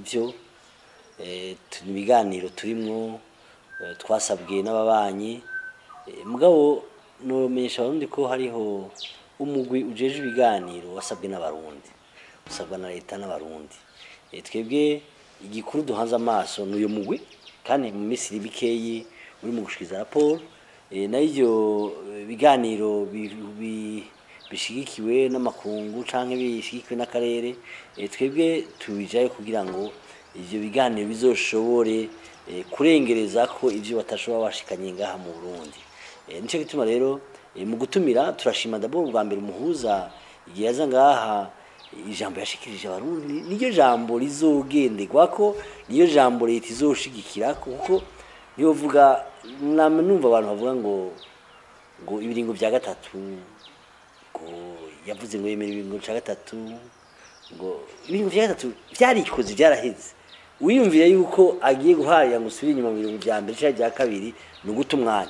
nivyo eh, tu- ni ibiganiro turimwo eh, twasabwe n'ababanyi eh, mugabo nomenyesha abarundi ko hariho umugwi ujeje ibiganiro wasabwe n'abarundi usabwa na leta n'abarundi Eh, twebwe igikuru duhanze amaso n'uyo mugwi kandi mu minsi iri mikeyi uri mu gushikiriza raporo Eh, nayo ivyo eh, biganiro bi- bi- bishigikiwe n'amakungu canke bishigikiwe n'akarere eh, twebwe tubijayo kugira ngo ivyo biganiro bizoshobore eh, kurengereza ko ivyo batashobora bashikanye ngaha mu Burundi Eh, nico gituma rero eh, mu gutumira turashima d'abord bwa mbere umuhuza igihe yaza ngaha ijambo yashikirije abarundi niryo jambo rizogenderwako niyo jambo leta izoshigikira kuko yovuga namwe numva abantu bavuga ngo ngo ibiringo vya gatatu ngo yavuze ngo yemera ibiringo vya gatatu ngo ibiringo vya gatatu vyarikoze vyaraheze wiyumvira yuko agiye guharira ngo usubire inyuma mu biringo vya mbere canke vya kabiri ni uguta umwanya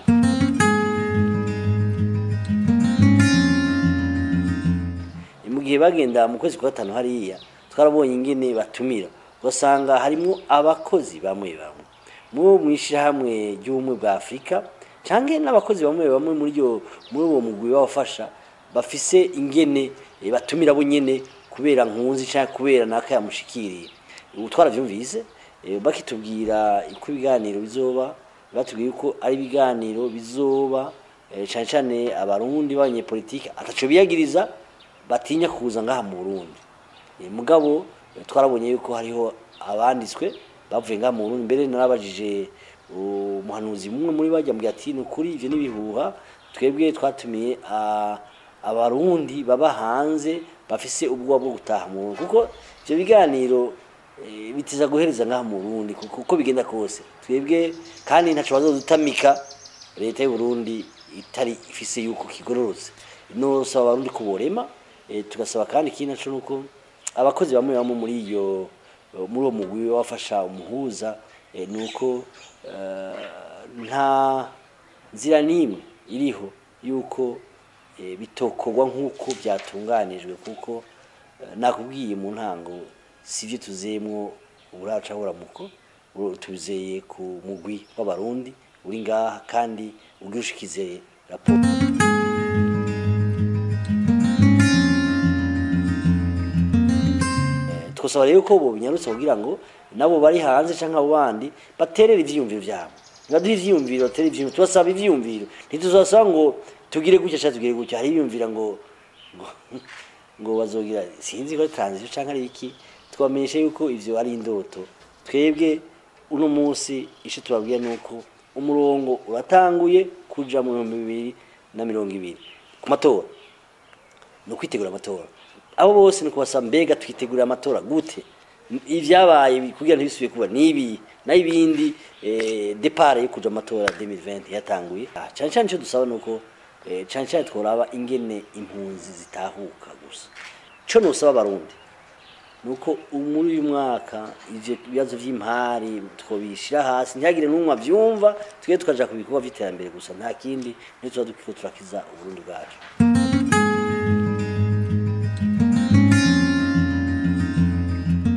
mu gihe bagenda mu kwezi kwa gatanu hariya twarabonye ingene batumira ugasanga harimwo abakozi bamwe bamwe mu mwishirahamwe ry'ubumwe bwa afurika canke n'abakozi bamwe bamwe muri yo muri uwo mugwi babafasha bafise ingene eh, batumira bo nyene kubera nkunzi canke kubera naka yamushikiriye ubu twaravyumvise eh, bakitubwira uko ibiganiro bizoba batubwiye ko ari ibiganiro bizoba eh, cane cane abarundi b'abanyepolitike ataco biyagiriza batinya kuza ngaha mu Burundi Eh, mugabo eh, twarabonye yuko hariho abanditswe bavuye ngaha mu Burundi mbere narabajije umuhanuzi mumwe muri bajya mbwira ati ni ukuri ivyo n'ibihuha twebwe twatumiye ah, abarundi baba hanze bafise ubwoba bwo gutaha mu Burundi kuko ivyo biganiro eh, bitiza guhereza ngaha mu Burundi kuko uko bigenda kose twebwe kandi ntaco bazodutamika leta y'u Burundi itari ifise yuko kigororotse nosaba abarundi ko borema eh, tugasaba kandi ikindi naco nuko abakozi bamwe bamwe muri iyo muri uwo mugwi wafasha umuhuza eh, nuko eh, nta nzira n'imwe iriho yuko eh, bitokorwa nk'uko byatunganijwe kuko eh, nakubwiye mu ntango sivyo tuzeyemwo uburaca buramuko uru- tuzeye ku mugwi w'abarundi uri ngaha kandi ugira ushikize raporo Eh, twosaba rero ko bo binyarutse kugira ngo nabo bari hanze canke abo bandi baterere ivyiyumviro vyabo baduhe ivyiyumviro batere ivyiyumviro tubasaba ivyiyumviro ntituzasaba ngo tugire gutya canke tugire gutya hari ivyiyumvira ngo ngo ngo bazogira sinzi ko ari transition canke ari iki twamenyesha yuko ivyo ari indoto twebwe uno munsi ico tubabwira nuko umurongo uratanguye kuja mu bihumbi bibiri na mirongo ibiri ku matora ni ukwitegura amatora abo bose ni kubasaba mbega twitegurira amatora gute ivyabaye bi- kugira ntibisubiye kuba nibi n'ibindi eh, depart yo kuja amatora 2020 yatanguye Ah, cane cane ico dusaba nuko eh, cane cane tworaba ingene impunzi zitahuka gusa co nosaba abarundi nuko muri uyu mwaka ivyo bibazo vy'impari twobishira hasi ntihagire n'umwe avyumva twe tukaja ku bikorwa vy'iterambere gusa nta kindi ntituba dukiko turakiza uburundi bwacu